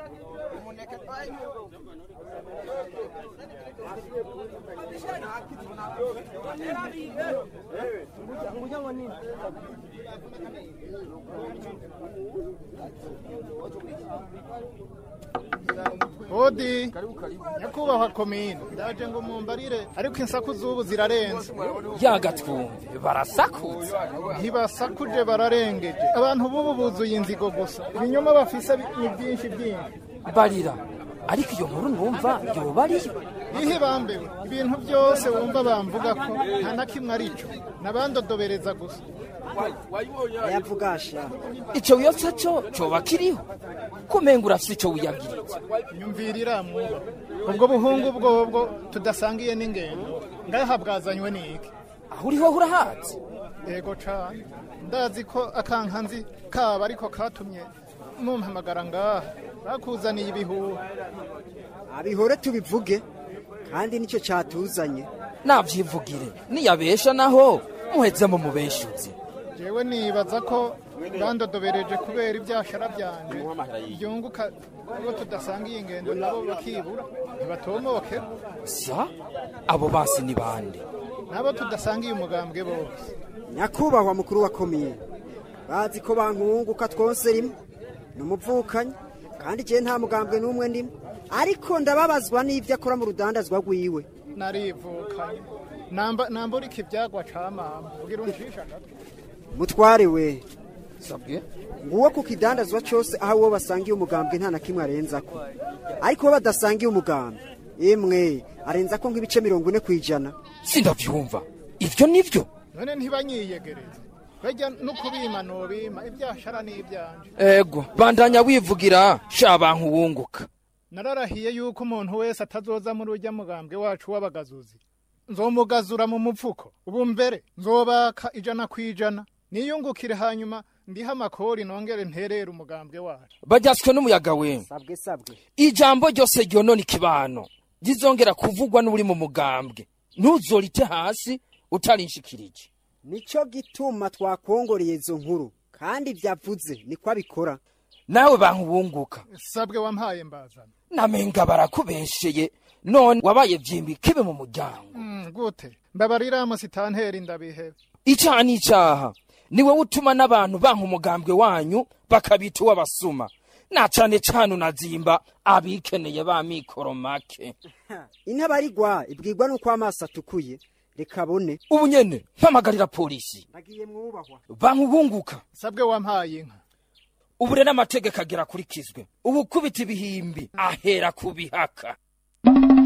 hodi nyakubahwa komine ndaje ngo mumbarire ariko insaku z'ubu zirarenze yagatwumve barasakuza ntibasakuje bararengeje abantu b'ubu buzuye inzigo gusa ibinyoma bafise ni byinshi byinshi barira ariko iyo nkuru numva yoba ariyo ihe bambewe ibintu byose wumva bamvuga ko nta na kimwe ari cyo nabandodobereza gusa ayavugasha ico wiyotsa co coba kiriho kumenga urafise ico wiyabwiritse nyumvirira mwuba ubwo buhungu bwobwo tudasangiye n'ingendo ngaha bwazanywe n'iki aho uriho urahazi yego cane ndazi ko akankanzi kaba ariko katumye mumpamagara ngaha bakuzaniye ibihuha abihore tubivuge kandi nicyo cyatuzanye navyivugire niyabesha naho muheze mu mubeshuzi jewe nibaza ko bandodobereje kubera ibyashara byanje byunguka ubwo tudasangiye ingendo nabo bakibura ntibatomoke sa abo basi ni bande nabo tudasangiye umugambwe bose nyakubahwa mukuru wa komine bazi ko bankunguka twose rimwe ni umuvukanyi kandi igihe nta mugambwe n'umwe ndimo ariko ndababazwa n'ibyo akora mu rudandazwa rwiwe narivukanye namba nambura iki ibyagwa ca mama ugira uncisha gato mutware we sabwe nguwo ku kidandazwa cyose aho uwo basangiye umugambwe nta na kimwe arenza ko ariko uwo badasangiye umugambwe emwe arenza ko nk'ibice mirongo ine ku ijana sindavyumva ivyo nivyo none ntibanyiyegereze bajya no kubima nobima ibyashara n'ibyanje ego bandanya wivugira sha bantu wunguka nararahiye yuko umuntu wese atazoza muri ujya mugambwe wacu w'abagazuzi nzomugazura mu mupfuko ubu mbere nzobaka ijana ku ijana niyungukire hanyuma ndiha amakori nongere nterere umugambwe wacu baryaswe n'umuyaga we sabwe sabwe ijambo ryose ryonona ikibano rizongera kuvugwa n'uri mu mugambwe ntuzorite hasi utarinshikirije nicyo gituma twakongoreye izo nkuru kandi byavuze niko abikora nawe bantu wunguka sabwe wampaye mbazana namenga barakubesheye none wabaye vyimbi kibe mu muryango Mm, gute mbabarira musitanteri ndabihebe icaha n'icaha niwe utuma n'abantu banka umugambwe wanyu bakabita uw'abasuma na cane cane unazimba abikeneye ba mikoro make intabarigwa ibwirwa n'uko amaso atukuye reka abone ubu nyene mpamagarira polisi nagiye mwubahwa bantu bunguka sabwe wampaye inka ubu rero amategeko agera akurikizwe ubu kubita ibihimbi ahera ku bihaka